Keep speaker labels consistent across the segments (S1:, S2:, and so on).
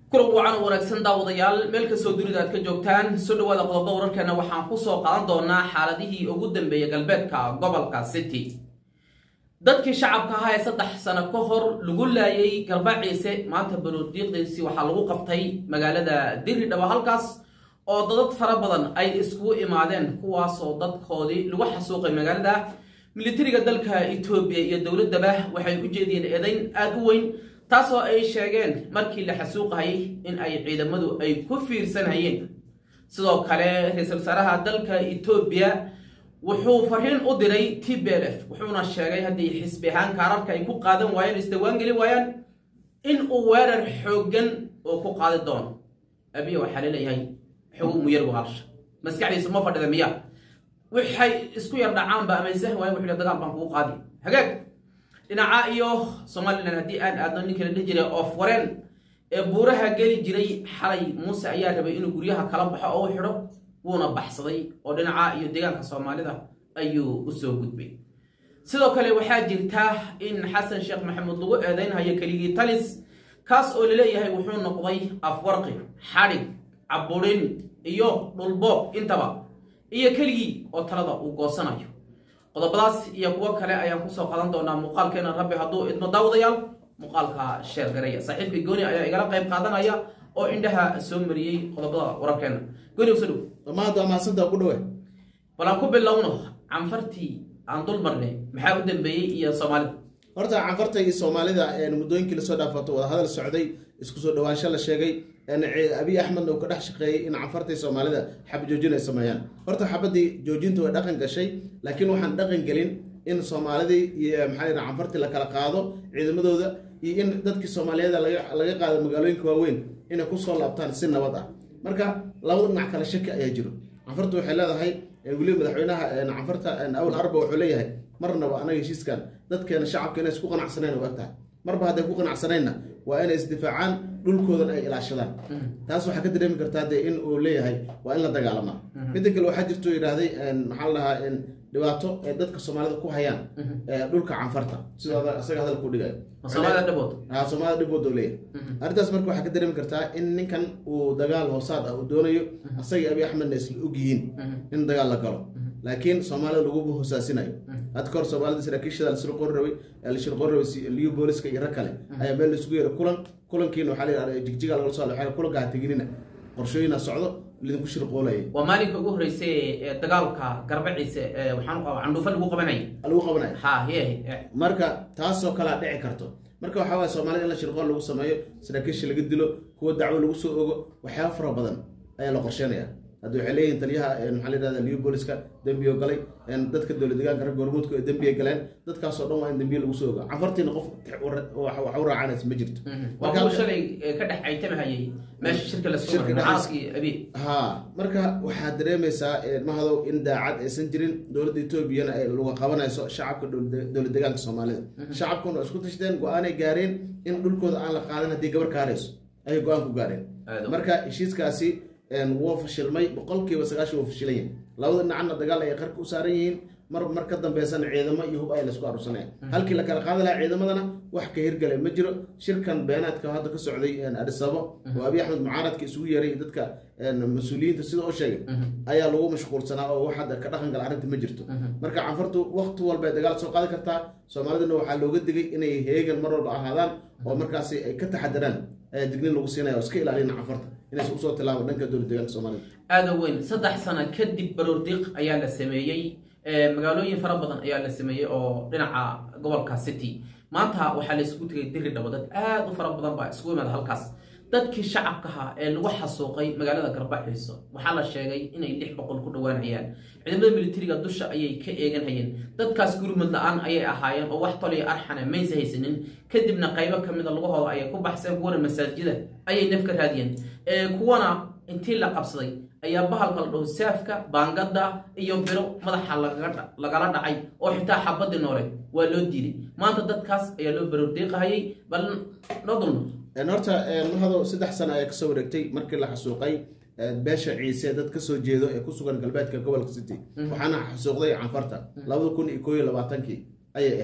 S1: kulan wacan oo wanaagsan daawadayaal meel kastoo dunida aad ka joogtaan soo dhawaada qodobada wararkeena waxaan kusoo qaadan doonaa xaaladihii ugu dambeeyay galbeedka gobolka city dadkii shacabka ahaa ee saddex sano ka hor lagu laayay garbaciise maanta baroodiiqdiisi waxaa lagu qabtay magaalada diridhaba halkaas oo dadad fara badan ay iskugu imaadeen kuwaasoo dadkoodii lagu xasuuqay magaalada militariga dalka etoobiya iyo dowladaba waxay u jeediyeen eedayn aada u weyn taasoo ay sheegeen markii la xasuuqahayay in ay ciidamadu ay ku fiirsanayeen sidoo kale ra-iisul wasaaraha dalka etoobiya wuxuu fariin u diray t b l f wuxuuna sheegay haddii xisbi ahaan kaararka ay ku qaadan waayeen isdawaan geli waayaan in uu weerar xooggan oo ku qaadi doono abiya waxaa laleeyahay xogo muyargu halsha maskaxdiisu ma fadhida miya waxay isku yar dhacaanba amaysan waayan wuxuu dagaal baan kugu qaadi hagaag dhinaca iyo somalilan haddii aan aadno ninka la dhihi jiray oof wareen ee buuraha geli jiray xalay muuse ayaa rabay inuu guryaha kala baxo oo u xidho wuuna baxsaday oo dhinaca iyo deegaanka soomaalida ayuu usoo gudbay sidoo kale waxaa jirta in xasan sheekh maxamuud lagu eedeynhayo keligii talis kaas oo laleeyahay wuxuu noqday afwarqi xadhig caburin iyo dhulboob intaba iyo keligii oo talada uu goosanayo qodobadaas iyo kuwo kale ayaan kusoo qadan doonaa muuqaalkeena rabbi hadduu idmo daawadayaal muuqaalka sheergaraya saaxiibka gooni ayaa igala qayb qaadanaya oo indhaha soo mariyey qodobada wararkeena gooni uso dhow
S2: dhammaad waa mahadsantaa ku dhawe
S1: bal aan ku bilowno canfartii aan dul marnay maxaa u dambeeyey iyo soomaalida
S2: horta canfarta iyo soomaalida muddooyinkii lasoo dhaafato wadahadal socday isku soo dhawaansho la sheegay abiy axmedna uu ka dhex shaqeeyey in canfarta iyo soomaalida xab joojin ay sameeyaan horta xabadii joojinta way dhaqan gashay laakiin waxaan dhaqan gelin in soomaalidii iyo maxaa yidhaha canfartii la kala qaado ciidamadooda iyo in dadkii soomaaliyeeda laga qaado magaalooyinka waaweyn inay kusoo laabtaan si nabad ah marka labada dhinac kale shaki ayaa jiro canfarta waxay leedahay weliba madaxweynaha canfarta awl arba wuxuu leeyahay marnaba anaga heshiiskan dadkeena shacabka inay isku qanacsaneen u eg tahay marba hadday ku qanacsanayna waa inay isdifaacaan dhulkoodan ay ilaashadaan taas waxaa ka dareemi kartaa dee in uu leeyahay waa in la dagaalamaa midda kale waxaa jirto yidhaahday maxaa la dhahaa dhibaato ay dadka soomaalida ku hayaan dhulka canfarta sidoo isaga hadal ku dhigayo
S1: soomaalida dhabood
S2: ha soomaalida dhibood oo leeyahay arrintaas marka waxaa ka dareemi kartaa in ninkan uu dagaal hoosaad ah uu doonayo asagii abiy axmedna isla ogyihiin in dagaal la galo laakiin soomaalida laguba hoosaasinayo hadda kahor soomaalida saraakiishada lasla qori rabay lasla qori rabay liyo booliska iyo rag kale ayaa meel laisugu yeeray kulan kulankiina waxaa la yidhahda jigjiga lagala soo waxaa kulanka ha teginina qorshooyina socdo lidinku shirqoolaya
S1: waa maalinka ugu horreysay ee dagaalka garbaciise ee waxaan candhuufo lagu qabanaya
S2: lagu qabanaya
S1: ha ye
S2: marka taasoo kalea dhici karto marka waxaa waaya soomaalida in la shirqool lagu sameeyo saraakiisha laga dilo kuwa dacwo lagu soo ogo waxyaaba fara badan ayaa la qorsheynaya hadda waxay leeyihin taliyaha maxaa la yidhahda liyo booliska dembiyo galay dadka dowla deegaanka ragga hormuudka ee dembiya galeen dadkaasoo dhan waa in dembiye lagu soo oga canfartiina qof wax u raacanaysa ma jirto
S1: waa kuwa shalay ka dhex caytamahayay meesha shirka lasoo maray mucaaradkii abiy
S2: ha marka waxaad dareemaysaa mahadow in daacad aysan jirin dowladda etoobiyana ay laga qabanayso shacabka dowla deegaanka soomaalida shacabkuna waa isku tashteen go-aanay gaareen in dhulkooda aan la qaadan haddii gabar kaarayso ayay go-aan ku gaareen marka heshiiskaasi wuu fashilmay boqolkiiba sagaashan wuu fashilanya labada dhinacna dagaal ayay qarka u saaran yihiin mar mar ka dambeysana ciidamo iyo hub ay laisku aruursanaya halkii la kala qaadi lahaa ciidamadana wax ka hirgalay ma jiro shirkan beenaadka hadda ka socday adisabo oo abiy axmed mucaaradka isugu yeeray dadka mas-uuliyiinta sida oo sheegay ayaa lagu mashquulsanaa oo wax hadda ka dhaqan gala arrinta ma jirto marka canfartu wakti walba ay dagaal soo qaadi kartaa soomaaliduna waxaa looga digay inay heegan mar walba ahaadaan oo markaasi ay ka taxadiraan ayaa dignin lagu siinaya oo iska ilaalina canfarta inaysan usoo tilaabo dhanka dowla deegaanka soomaalida
S1: aada weyn saddex sano kadib baroordiiq ayaa la sameeyey magaalooyin fara badan ayaa la sameeyey oo dhinaca gobolka city maanta waxaa la isugu tegay diri dhabo dad aada u fara badan baa isugu imaada halkaas dadkii shacabkaha ee lagu xasuuqay magaalada garbaxiiso waxaa la sheegay inay lix boqol ku dhawaanayaan ciidamada militariga dusha ayay ka eeganhayeen dadkaas gurmud la-aan ayay ahaayeen oo wax toliyo arxana maysa haysanin kadibna qaybo ka mida lugahooda ayay ku baxseen kuwana masaajida ayay naf ka raadiyeen kuwana intii la qabsaday ayaa bahalka la dhaho saafka baangada iyo biro madaxa lagala dhacay oo xitaa xabadii noole waa loo diiday maanta dadkaas ayaa loo baroordiiqahayay bal noo dulno
S2: horta mahado saddex sano ayaa kasoo wareegtay markii la xasuuqay beesha ciise dad kasoo jeedo ee ku sugan galbeedka gobolka city waxaana xasuuqday canfarta labada kun iyo koo iyo labaatankii ayay ahayd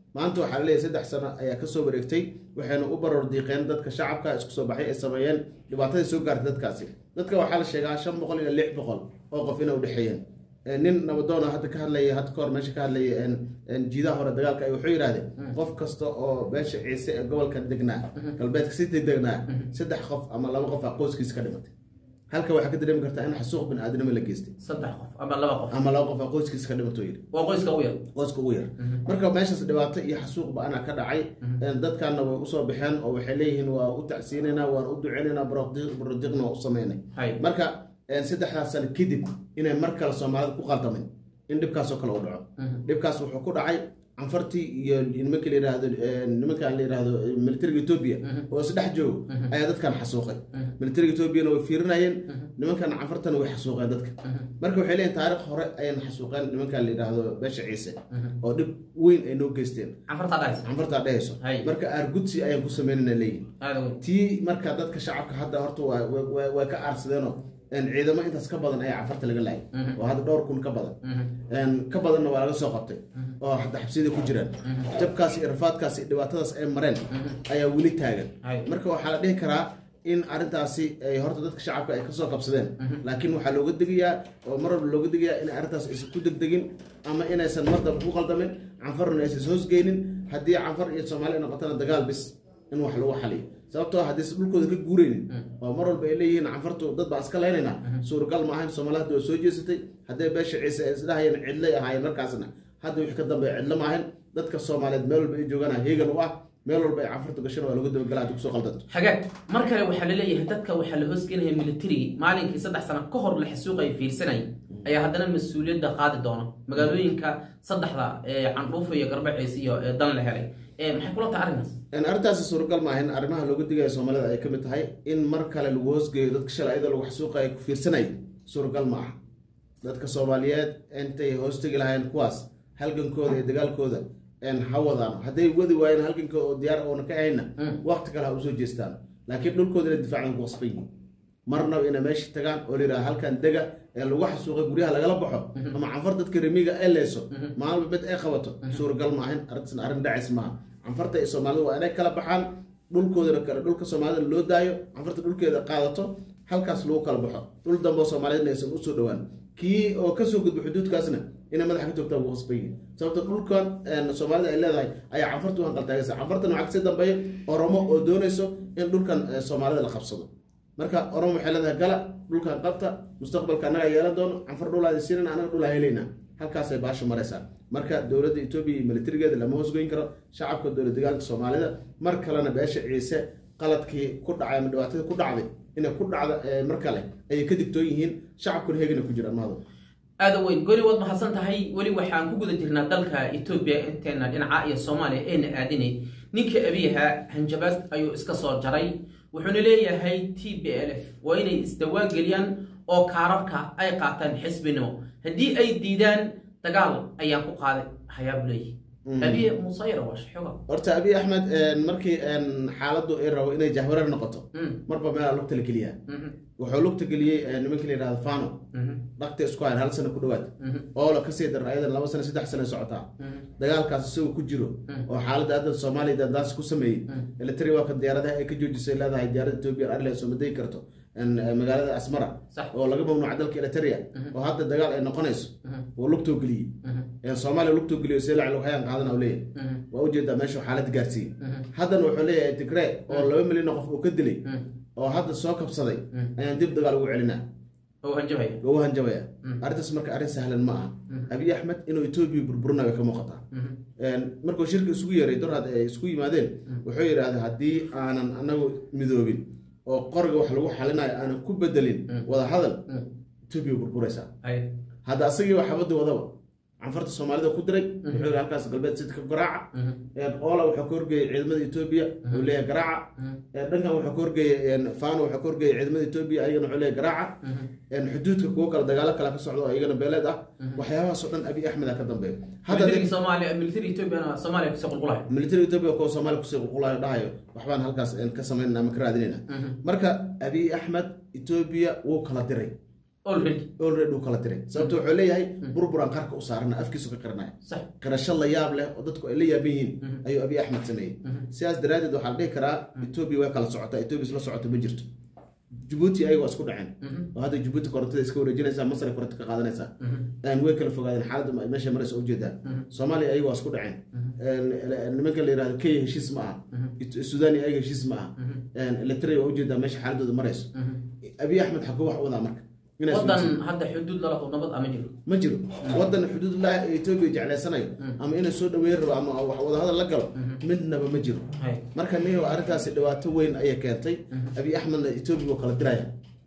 S2: maanta waxaa laleeyahay saddex sano ayaa kasoo wareegtay waxayna u baroor diiqeen dadka shacabka isku soo baxay ay sameeyeen dhibaatadii soo gaartay dadkaasi dadka waxaa la sheegaa shan boqol ilaa lix boqol oo qof inay udhexeeyeen nin nabadoona hadda ka hadlaya hadda kahor meesha ka hadlaya jiidaha hore dagaalka ay wuxuu yidhahdeen qof kasta oo beesha ciise ee gobolka degnaa galbeedka siti degnaa saddex qof ama laba qof a qoyskiisa ka dhimatay halka waxaa ka dareemi kartaa in xasuuq bin aadnimo la geystay
S1: saddex qof ama laba qof
S2: ama laba qof a qoyskiisa ka dhimato yidhi
S1: waa qoyska ugu yar
S2: qoyska ugu yar marka meeshaas dhibaato iyo xasuuq ba-ana ka dhacay dadkaana way usoo baxeen oo waxay leeyihiin waa u tacsiinaynaa waan u duceynaynaa barodiqna waa u sameynay
S1: hay
S2: marka saddexdaas sano kadib inay mar kale soomaalida ku qaldamin in dhibkaasoo kale u dhaco dhibkaas wuxuu ku dhacay canfartii iyo nimanka la yihahdo nimankan la yihahdo militariga etoobiya oo isdhex joogo ayaa dadkan xasuuqay militariga etoobiyana way fiirinayeen nimankan canfartana way xasuuqeen dadka marka waxay leeyihin taarikh hore ayayna xasuuqeen nimankan la yidhaahdo beesha ciise oo dhib weyn ay noo geysteen
S1: canfartaa dhahaysa
S2: canfartaa dhehayso
S1: Hay.
S2: marka aargudsi ayaan ku sameynana leeyihin
S1: aada weyn
S2: tii marka dadka shacabka hadda horta waa waa- waa- waa ka aarsadeenoo een, ciidamo intaas ka badan ayaa cafarta laga laayay oo hadda dhowr kun ka badan een, ka badanna waa laga soo qabtay oo hadda xabsiyada ku jiraan jabkaas iyo rafaadkaas iyo dhibaatadaas ay mareen ayaa weli taagan
S1: Hay.
S2: marka waxaa la dhihi karaa in arrintaasi ay horta dadka shacabka ay kasoo qabsadeen laakiin waxaa looga degayaa oo mar walba looga degayaa in arrintaas aysan ku degdegin ama inaysan mar dambe ku qaldamin canfarna aysan hoosgeynin haddii canfar iyo soomaali ay noqotana dagaal bis in wax lagu xaliyo sababtoo ah haddii is dhulkooda ka guuraynin oo mar walba ay leeyihiin canfartu dad baan iska leynaynaa suuragal ma ahayn soomaali hadda waa soo jeesatay hadday beesha ciise ay isdhahayeen cidlay ahaayeen markaasna hadda wixii ka dambeeya cidlo ma ahayn dadka soomaaliyeed meel walba ay joogaan heegan u ah meel walba ay canfartu gashana waa lagu dabagala haddi kusoo qaldanto
S1: xagaag mar kale waxaa laleeyahay dadka waxaa la hoosgelinaya militarigii maalinkii saddex sano ka hor la xasuuqay fiirsanay ayaa haddana mas-uuliyadda qaadi doona magaalooyinka saddexda ee candhuufo iyo garbaciis iyo ee dan la helay ee maxay kula tahay arrinkaas
S2: Een, arrintaasi suuragal maaha in arrimaha looga digaya soomaalida ay ka mid tahay in mar kale lagu hoosgeeyo dadka shalay iyadoo lagu xasuuqaya ku fiirsanay suuragal ma aha dadka soomaaliyeed intay hoostegi lahayn kuwaas halgankooda iyo dagaalkooda een, ha wadaan hadday wadi waayeen halgankooda oo diyaar oona ka ahayna waqti kale ha usoo jeestaan laakiin dhulkooda inay difaacan ku qasban yihiin marnaba inay meesha tagaan oo la yidhaha halkan dega ee lagu xasuuqay guryaha lagala baxo ama canfar dadka remiga ay leyso maalba mid ay qabato suuragal ma ahin arrintaasna arrin dhacays maaha canfarta iyo soomaalida waa inay kala baxaan dhulkoodana kale dhulka soomaalida loo daayo canfarta dhulkeeda qaadato halkaas lagu kala baxo dhul dambe oo soomaaliyadna aysan usoo dhowaan kii oo kasoo gudbo xuduudkaasna inay madaxa ka toogtaan ugu qasban yihiin sababto dhulkan een, soomaalida ay leedahay ayaa canfarta u hanqaltaagaysa canfartana waxaa kasii dambeeya oromo oo doonayso in dhulkan eh, soomaalida la qabsado marka oromo waxay leedahay gala dhulkan qabta mustaqbalka annaga yeelan doono canfar dhulaadi siinana anaga dhulaa helayna halkaasay baasha maraysaa marka dowladda etoobiya iyo militarigeeda lama hoosgoyn karo shacabka dowlad dagaalka soomaalida mar kalena beesha ciise qaladkii ku dhacay ama dhibaatadii ku dhacday inay ku dhacdo eh, mar kale ayay ka digtoon yihiin shacabkuna heegana ku jiraan mahado
S1: aada weyn goli waad mahadsan tahay weli waxaan ku guda jirnaa dalka etoobiya inteena dhinaca iyo soomaaliya eena aadinay ninka abiyaha hanjabaad ayuu iska soo jaray wuxuuna leeyahay t b l f waa inay isdawaan geliyaan oo kaararka ay qaataan xisbinimo haddii ay diidaan dagaal ayaan ku qaaday hayaabu leeyahy abiye musayra waa xoga
S2: horta abiy axmed een, markii een, xaaladdu ay rabo inay jahwareer noqoto marba meelaa lugta la geliyaa wuxuu lugta geliyey een, nimanka la yidhahdo fano dhakta isku hayn hal sano ku dhawaad oo la kasii daran ayadan laba sano saddex sano socotaa dagaalkaas isagoo ku jiro oo xaaladda hadda soomaaliya dandaansi ku sameeyey military waa kan diyaaradaha ay ka joojisay leedahay diyaaradda ethiopian airlines oo madegi karto een, magaalada asmara
S1: Sax.
S2: oo laga mamnuuca dalka eritrea oo hadda dagaal ay noqonayso oo lugtoo geliyey een, soomaaliya lugtoo geliyo see lacag hayaan qaadana u leeyahay waa ujeedaa meesha xaalad gaarsiiyey haddana wuxuu leeyahay tigree oo laba milyan oo qof uu ka dilay oo hadda soo kabsaday ayaan dib dagaal ugu celinaa
S1: oo hanjabaya
S2: ugu hanjabaya arrintaas marka arrin sahlan ma aha abiy axmed inuu etoobiya burburinayo ka muuqataa Een, markuu shirka isugu yeeray dorhad ay isku yimaadeen wuxuu yidhaahday haddii aanan anagu midoobin oo qoriga wax lagu xalinayo aanan ku bedelin wada hadal etoobiya burburaysaa
S1: Ay.
S2: hadda asagii waa xabadii wadaba canfarta soomaalida ku diray wuxuu yidhi halkaas galbeed sidka garaaca Een, oola wuxuu ka horgeeyey ciidamada etoobiya uu leeyahay garaaca Een, dhankan wuxuu ka horgeeyey een, fano wuxuu ka horgeeyey ciidamada etoobiya ayagana wuxuu leeyahay garaaca Een, xuduudka kuwo kale dagaalo kale ka socdo oo iyagana beeleed ah waxyaabahaas oo dhan abiy axmed aa ka dambeeya hadda
S1: militariga soomaaliya militari ethoobiana soomaaliya kusoo qulqulaya
S2: military etoobiya kuwa soomaaliya kusii qulqulayo dhahayo waxbaan halkaas een, ka samaynana ama ka raadinayna marka abiy axmed etoobiya wuu kala diray
S1: already
S2: already uu kala diray sababto wuxuu leeyahay burburaan qarka u saarana afkiisu ka qiranaya
S1: sax
S2: qirasho la yaab leh oo dadku ay la yaaban yihiin ayuu abiy axmed sameeyey sidaas daraaddeed waxaa la dhihi karaa etoobiya way kala socotaa etoobiya isla socota ma jirto jabuuti ayaga waa isku dhaceen oo hadda jabuuti korontada iska wareejinaysaa masar koronto ka qaadanaysaa Een, way kala fogaadeen xaaladda ma- meesha maraysa ujeedaa soomaaliya ayaga waa isku dhaceen Een, nimanka la yihahdo kenya heshiis ma aha It- sudan iyo ayaga heshiis ma aha Een, eritrea waa ujeedaa meesha xaaladooda marayso abiy axmed xaguu wax u wadaa marka Inay isku
S1: wadan hadda xuduud lala oo nabad ama jiro
S2: ma jiro wadan xuduudlah ee etoobiya jeclaysanayo ama inay soo dhaweyn rabo ama wax wadahadal la galo midnaba ma jiro
S1: Hay.
S2: marka nin arrintaasi dhibaato weyn ayay keentay abiy axmedna etoobiya waa kala diraya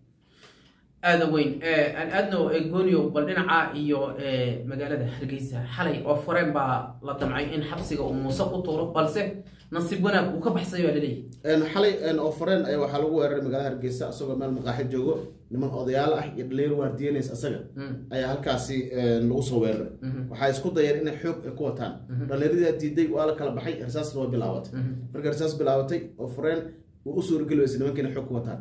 S1: aada weyn Eh, aan aadno eh, gooniyo bal dhinaca iyo eh, magaalada hargeysa xalay oo fureen baa la damcay in xabsiga uu muuse ku tuuro balse nasiib wanaag uu ka baxsay baa laleeyahay
S2: Een, xalay een, oo fareen ayaa waxaa lagu weeraray magaalada hargeysa isagoo meel maqaaxi joogo niman odayaal ah iyo dhalinyaro waardiyenays asaga ayaa halkaasi een, lagu soo weeraray waxaa isku dayeen inay xoog ay ku wataan dhallinyaradaa diiday waa la kala baxay risaasna waa bilaabatay marka risaas bilaabatay oo fareen uu u suurageli weysay nimanka inay xoog ku wataan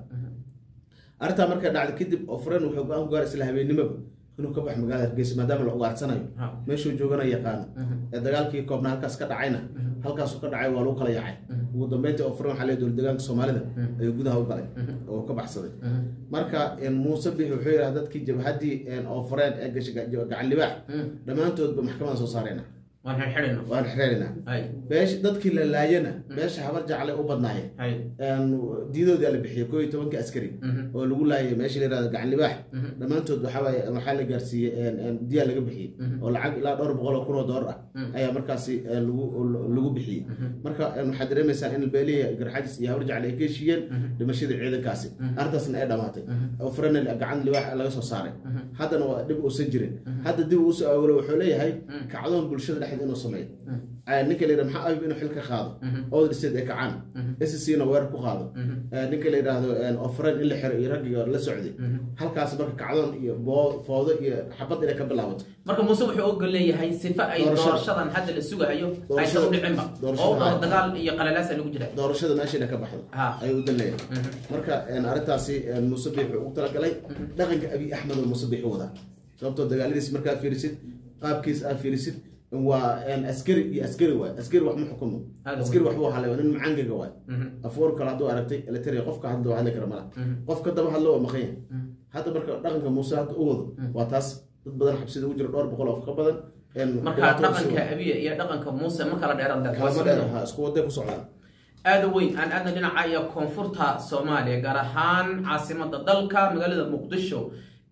S2: arrintaa markay dhacday kadib oo fareen wuxuu go-aan ku gaaray isla habeennimaba inuu ka baxo magaalada hargeysa maadaama la ugaarsanayo
S1: Ha.
S2: meeshuu joogana yaqaano ee dagaalkii koobna halkaas ka dhacayna halkaasuu ka dhacay waa lagu kala yaacay ugu dambeyntii oo furan waxaa leeyahay dowlad deegaanka soomaalida ayuu gudaha u galay oo ka baxsaday marka een, muuse bixi wuxuu yidhaha dadkii jabhaddii een, oo fureen ee gashay ga- gacan libaax dhammaantoodba maxkamadda soo saarayna
S1: waan xirxidhayna
S2: waan xereeraynaa
S1: hay
S2: beesh dadkii la laayana beesha habar jaclay u badnaayeen
S1: hay
S2: een, diidoodii la bixiyay koo iyo tobankii askari oo lagu laayay meesha la yihahdo gacan libaax dhammaantood waxaa waaye waxaa la gaarsiiyey een, een, diyaa laga bixiyey oo lacag ilaa dhowr boqol oo kun oo doolar ah ayaa markaasi een, lagu lagu bixiyey marka een, waxaad dareemaysaa in beelihi garxajis iyo habar jacle ay ka heshiiyeen dhimashadii ciidankaasi arrintaasna ay dhamaatay oo frenel gacan libaax laga soo saaray haddana waa dhib uusan jirin hadda dib uusoo aawolo wuxuu leeyahay kacdoon bulshada dhexdeeda inuu sameeyo Ee, ninka la yidhahdo maxaa ayib inuu xil ka qaado ood state ay kacaan scc na weerar ku qaado Ee, ninka la yidhaahdo een, ofren in la xiro iyo raggiga la socday halkaas marka kacdoon iyo boo- foodo iyo xabad inay ka bilaabato
S1: marka muuse wuxuu ogol leeyahay sifa ay
S2: Doorashada.
S1: doorashadan hadda la sugahayo aysan
S2: Doorashada.
S1: u dhicinba
S2: Doorashada.
S1: oo oo dagaal iyo qalalaasa lagu jira
S2: doorashada meesha inay ka baxdo
S1: Ha.
S2: ayuu u danleeyahay marka een, arrintaasi een, muuse biix wuxuu ugu talagalay dhaqanka abiy axmed oo muuse biix u wadaa sababtoo dagaaladiis markaa fiirisid qaabkiis aad fiirisid waa een, askari iyo askari waay askari wax ma xukumo
S1: Aad
S2: askari wax buu halay waa nin macangaga waay afoor kale hadduu aragtay elitaria qofka hadla waa hadli kara mala qofka daba hadlo waa maqan yahay hadda marka dhaqanka muuse hadda u wado waa taas dad badan xabsida ugu jira dhowr boqol oo ka badan een,
S1: marka
S2: dhibaato
S1: dhaqanka abiya iyo dhaqanka muuse ma kala dheeraan
S2: kalama dheer ha isku waday ku socdaan
S1: aada u weyn aan aadna dhinaca iyo koonfurta soomaaliya gaar ahaan caasimada dalka magaalada muqdisho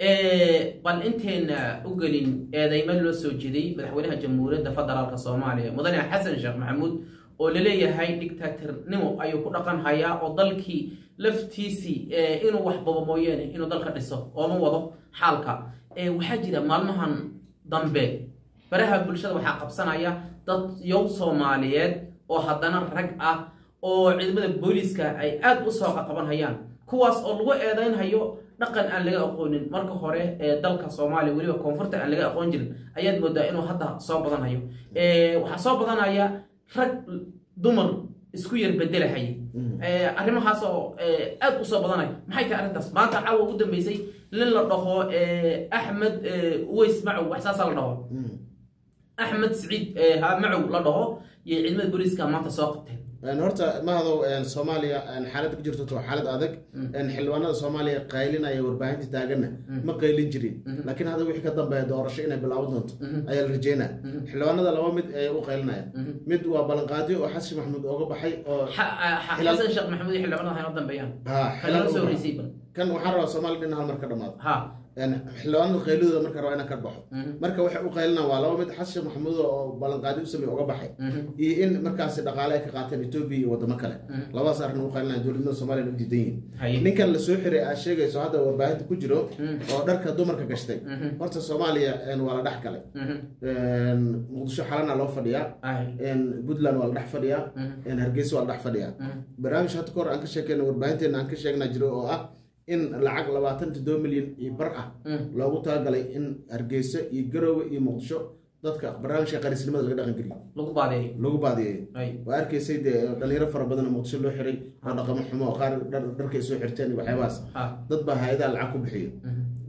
S1: ee bal inteena u gelin eedeymo loo soo jeeday madaxweynaha jamhuuriyadda federaalk soomaaliya mudane xasan sheekh maxamuud oo laleeyahay dictatornimo ayuu ku dhaqan hayaa oo dalkii laftiisii ee inuu wax babo mooyeene inuu dalka dhiso ooma wado xaalka ee waxaa jira maalmahan dambe baraha bulshada waxaa qabsanaya dad yow soomaaliyeed oo haddana rag ah oo ciidamada booliiska ay aad u soo qaqabanhayaan kuwaas oo lagu eedeynhayo dhaqan aan laga aqoonin marka hore ee dalka soomaaliya weliba koonfurta aan laga aqoon jirin ayaad moodaa inuu hadda soo badanhayo Ee, waxaa soo badanaya rag dumar isku yar bedelahaya Ee, arrimahaas oo ee, aad u soo badanaya maxay tahay arrintaas maanta caawa ugu dambeysay nin la dhaho ee, axmed ee, uweys macow wax saasaa la dhaho axmed siciid ee, ha macow la dhaho iyo ciidamada booliiska maanta soo qabteen
S2: Een, horta mahadow een, soomaaliya een, xaalad ku jirto waa xaalad adag een, xildhibaanada soomaaliya qaylinaya warbaahinta taaganna ma qaylin jirin laakiin hadda wixii ka dambeeya doorasho inay bilaaban doonto ayaa la rajeynaya xildhibaanada laba mid ayay u qaylinaya mid waa ballanqaadyo oo xasan maxamuud ooga baxay oo
S1: Xa- xa-
S2: Xilal-
S1: xasan sheekh maxamuud iyo xildhibaanada hayno dambeeyaan
S2: ha
S1: xilal
S2: xilal
S1: soo
S2: uga
S1: horeysay bal
S2: kan waxaan rabaa soomaaliya dhin hal mar ka dhamaado
S1: ha
S2: Een, xildhibaanada qayladooda marka rabaa inaan ka baxo marka waxay u qaylinaan waa laba mid xasan maxamuud oo ballanqaadyo u sameeye uga baxay iyo in markaasi dhaqaale ay ka qaateen etoobiya iyo wadamo kale labadaas arrin u qaylinaya dowladnimada soomaaliya u diidan yihiin
S1: haye
S2: ninkan la soo xiray aad sheegayso hadda warbaahinta ku jiro oo dharka dumarka gashtay horta soomaaliya een, waa la dhex galay Een, muqdisho xalana loo fadhiyaa
S1: Ay.
S2: een, puntland waa la dhex fadhiyaa een, hargeysa waa la dhex fadhiyaa barnaamij hadda kahor aan ka sheekeyna warbaahinteena aan ka sheegna jiro oo ah in lacag labaatan toddoba milyan iyo bar ah loogu talagalay in hargeysa iyo garoowe iyo muqdisho dadka barnaamijka qarisnimada laga dhaqan geliyo
S1: lagu baadeeyo
S2: lagu baadiyeeyo
S1: ay
S2: waa arkaysay dee dhalinyaro fara badan oo muqdisho loo xiray oo dhaqamo xumo oo qaar dhar- dharkay soo xirteen iyo waxyaabahaas
S1: ha
S2: dad baa hay-adaha lacag ku bixiyo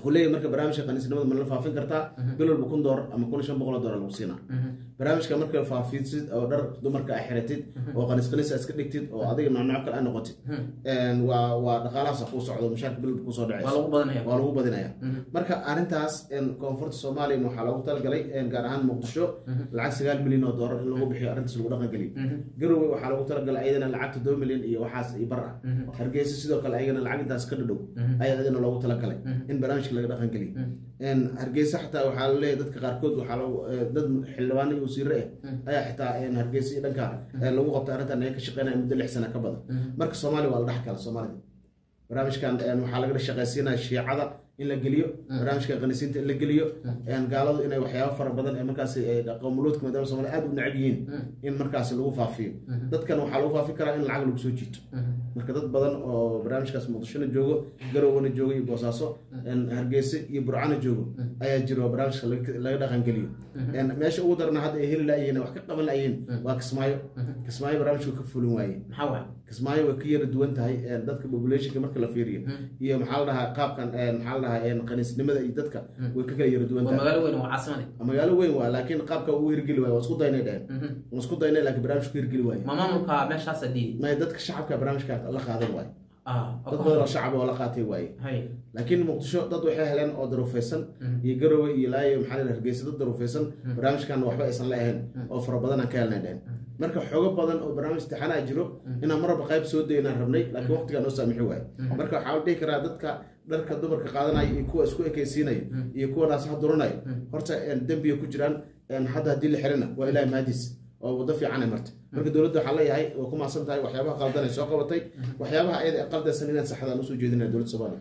S2: wuxuu leeyahay marka barnaamijka qaniisnimada ma la faafin kartaa bil walba kun doolar ama kun iyo shan boqol oo doolar lagu siinaa barnaamijka marka faafisid oo dhar dumarka a xiratid oo qaniis qaniis a iska dhigtid oo adiga noocnooc kale a noqotid een, waa waa dhaqaalahaas kuu socdo mushaarka bil walba kusoo
S1: waa
S2: dhacaysa
S1: lagu badanaya
S2: waa lagu badinaya marka arrintaas een, koonfurta soomaaliya waxaa loogu talagalay een, gaar ahaan muqdisho lacag sagaal milyan oo doolar in lagu bixiyo arrintaas lagu dhaqan geliyo garowe waxaa loogu talagalay ayadana lacag toddoba milyan iyo waxaas iyo bar ah hargeysa sidoo kale ayagana lacag intaas ka dhadhow ayaa ayadana loogu talagalay in barnaamijka laga dhaqan geliyo een, hargeysa xataa waxaa laleeyahay dadka qaarkood waxaa lagu eh, dad xildhibaano iyo wasiire ah ayaa xitaa een, hargeysa iyo dhanka eh, lagu qabta arrintan ay ka shaqeynaya muddo lix sana ka badan marka soomaaliya waa la dhex kala soomaalida barnaamijkan een, waxaa laga shaqaysiinaya shiicada in la geliyo barnaamijka qanisiinta in la geliyo een, gaaladu inay waxyaabo fara badan ee markaasi ay qowmuluudka maadaama soomaaliya aad u necab yihiin in markaasi lagu faafiyo dadkan waxaa lagu faafi karaa in lacag lagu soo jiito marka dad badan oo barnaamijkaas muqdishona joogo garowna joogo iyo boosaaso een, hargeysa iyo burcana joogo ayaa jira oo barnaamijka laga- laga dhaqangeliyo een, meesha ugu darana hadda ay heli layihiin wax ka qaban layihiin waa kismaayo kismaayo barnaamijka ka fulin waaye
S1: maxaa waay
S2: kismaayo way ka yara duwan tahay een, dadka populationka marka la fiiriyo iyo maxaa la dhahaa qaabkan een, maxaa la dhahaa een, qaniisnimada iyo dadka way ka kala yara duwan
S1: waa
S2: tahay
S1: magaalo weyn waa caasimadi
S2: magaalo weyn waa laakiin qaabka ugu hirgeli waaye waa isku daynay dheheen waa isku daynay laakiin barnaamij ku hirgeli waaye
S1: ma maamulka meeshaasa diidi
S2: may dadka shacabka barnaamijka la qaadan waaye
S1: ah
S2: dad badan oo shacab oo la qaatay waaye
S1: hay
S2: laakiin muqdisho dad waxay heleen oo daruufaysan iyo garowe iyo laayo maxaa la yidhaha hargeysa dad daruufaysan barnaamijkan waxba aysan la ahayn oo fara badan aan ka helnay dhehen marka xoogo badan oo barnaamij imtixaanaa jiro inaan maraba qayb soo daynaan rabnay laakiin waqtigaa noo saamixi waaye marka waxaa la dhihi karaa dadka dharka dumarka qaadanaya iyo kuwa isku ekaysiinaya iyo kuwa naasaha duranaya horta een, dembiga ku jiraan een, hadda haddii la xirina waa ilaahi mahadiis oo waddo fiican ay martay marka dowladda waxaa leeyahay waa ku maasan tahay waxyaabaha qaldan ay soo qabatay waxyaabaha ayada ee qaldaysan inaad saxdaan usoo jeedinaya dowladda soomaaliya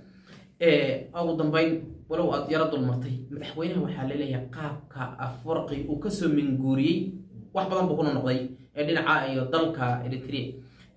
S1: ee ugu dambeyn walow aad yaro dulmartay madaxweynaha waxaa laleeyahay qaabka afwarqi uu kasoo minguuriyey wax badan buu kuna noqday ee dhinaca iyo dalka eritrea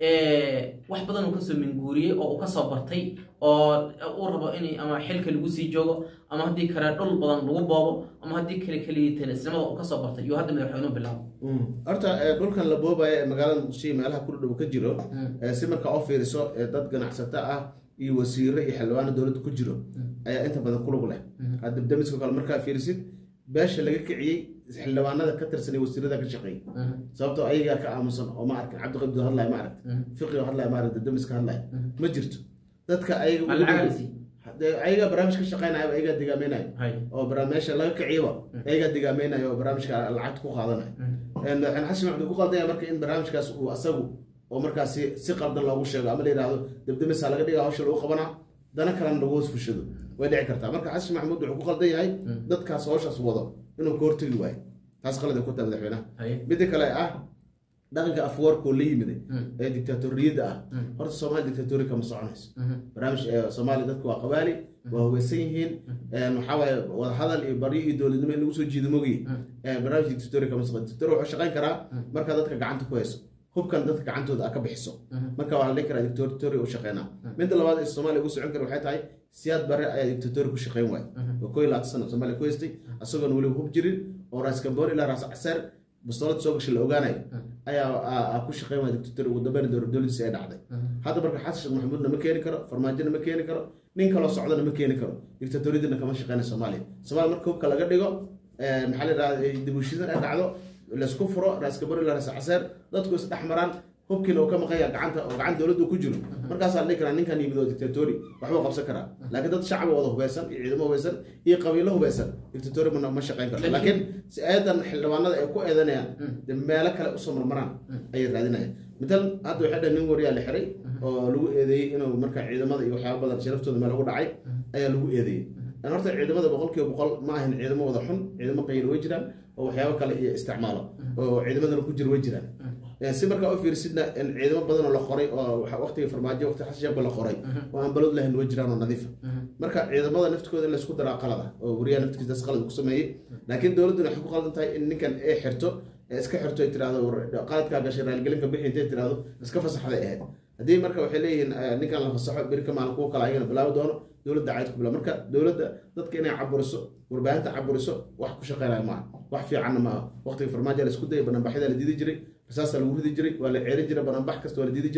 S1: ee wax badan uu kasoo minguuriyey oo uu kasoo bartay oo uu rabo in ama xilka lagu sii joogo ama haddii kale dhul badan lagu boobo ama haddii kale keligiitanisnimada uu kasoo bartay iyo hadda madaxweynuhu bilaabo
S2: horta ee, dhulkan la boobaya ee magaalada muqdisho iyo meelaha ku dhow ka jiro ee, si markaa u fiiriso ee, dad ganacsato ah iyo wasiiro iyo xildhibaano dowladda ku jiro ayaa inta badan ku lug leh hadda damiska kale markaa fiirisid beesha laga kiciyey xildhibaanada ka tirsan iyo wasiirada ka shaqeeyay sababtoo ayagaa ka aamusan oo ma arkin cabdiqabdi hadlaya ma aragta fiqi hadlaya ma aragta damiska hadlaya ma jirto dadka ayaga ugu dhow-
S1: alcagasi
S2: Dee ayagaa barnaamij ka shaqeynaya ayagaa digaameynaya
S1: hay
S2: oo barnaamij meesha laga kiciyaba ayagaa digaameynaya oo barnaamijka lacagta ku qaadanaya Een, madaxweyne xasan maxamed uu ku qaldaya marka in barnaamijkaas uu asagu oo markaasi si qaldan loogu sheego ama la yidhaahdo debdemisa laga dhiga hawsha lagu qabanaa dana kalena lagu hoos fushado way dhici kartaa marka xasan maxamuud wuxuu ku qaldan yahay dadkaas hawshaas wado inuu ka hortegi waayo taas qalad ay ku tahay madaxweynaha
S1: hay
S2: midda kale ah dhaqanka afwarkoo la yimiday ee dictatoriyadda ah horta soomaali dictatori kama soconayso barnaamij ee soomaaliya dadku waa qabaali waa hubeysan yihiin een, waxaa waaye wadahadal iyo baryo iyo dowladnimo in lagu soo jiido mogiye Een, barnaamij dictatori kama socono dictatori wuxuu shaqayn karaa markaa dadka gacanta ku hayso hubkan dadka gacantooda a ka bixiso marka waa la dhihi karaa dictatori u shaqeynaa midda labaad ee soomaaliya ugu socon kara waxay tahay siyaad bare ayaa dictatori ku shaqeyn waay oo koo iyo labaatan sano soomaaliya ku haystay asagoon weliba hub jirin oo raas gamboor ilaa raas caseer bastoolad soo gashay la ogaanayo ayaa aa- aa ku shaqeyn waaya dictatori ugu dambeyn dowlad dowladiisa ay dhacday hadda marka xasan sheekh maxamuudna ma keeni karo farmaajona ma keeni karo nin kaloo socdana ma keeni karo dictatoriyadana kama shaqeyna soomaaliya soomaaliya marka hubka laga dhigo een, maxaa la yidhahda dibushidan ay dhacdo laysku furo raas gamboor ilaa raas caseer dadku is dhex maraan hubkiina uu ka maqanya gacanta oo gacan dowladdu ku jiro markaasaa la dhihi karaa ninkan yimid oo dictatori waxbuu qabsan karaa laakiin dad shacbi wada hubeysan iyo ciidamo hubeysan iyo qabiilo hubeysan dictatori ma ma shaqeyn karto laakiin si ayadan xildhibaanada ay ku eedanayaan dee meelo kale usoo marmaraan ayay raadinayaan midal hadda waxay dhaheen nin wariyaa la xiray oo lagu eedeeyey inuu marka ciidamada iyo waxyaaba badan sharaftooda meel ugu dhacay ayaa lagu eedeeyey Een horta ciidamada boqolkiiba boqol ma ahan ciidamo wada xun ciidamo qayl way jiraan oo waxyaabo kale iyo isticmaalo oo ciidamadana ku jira way jiraan Een si markaa u fiirsidna in ciidamo badan oo la qoray oo waxa- waqtiga farmaajo waqti xasan sheekh ba la qoray oo aan balod lahayn way jiraan oo nadiifa marka ciidamada naftikooda in laysku daraa qalada oo wariyaha naftigiisa das qalad ku sameeyey laakiin dowladduna waxay ku qaldan tahay in ninkan ay xirto ee iska xirto ay tirahdo war- qaladkaa gashay raaligelinka bixi intay tirahdo iska fasaxday ahayd haddii marka waxay leeyihiin eh, ninkan la fasaxo beri ka maalin kuwa kale ayagana bilaabi doono dowladda cayd ku bila marka dowladda dadka inay caburiso warbaahinta caburiso wax ku shaqeynaya maaha wax fiicanna maaha waqtiga farmaajo la isku dayay bananbaxyada la diidi jiray rasaasaa lagu ridi jiray waa la ceerin jiray bananbax kasta waa la diidi jiray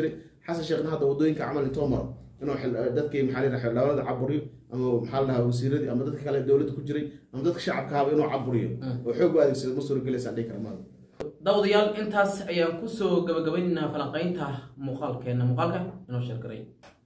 S2: xasan sheekhna hadda wadooyinka camal intoo maro inuu xil- dadkii maxaa la yidhaha xildhibaanada caburiyo ama maxaa la dhahaa wasiiradii ama dadka kale ee dowladda ku jiray ama dadka shacabka haba inuu caburiyo oo xoog u adeegsado ma suuragelaysaan dhihi kara maaga
S1: daawadayaal intaas ayaan kusoo gabagabaynaynaa falanqaynta muuqaalkeena muuqaalka inoo sheergaray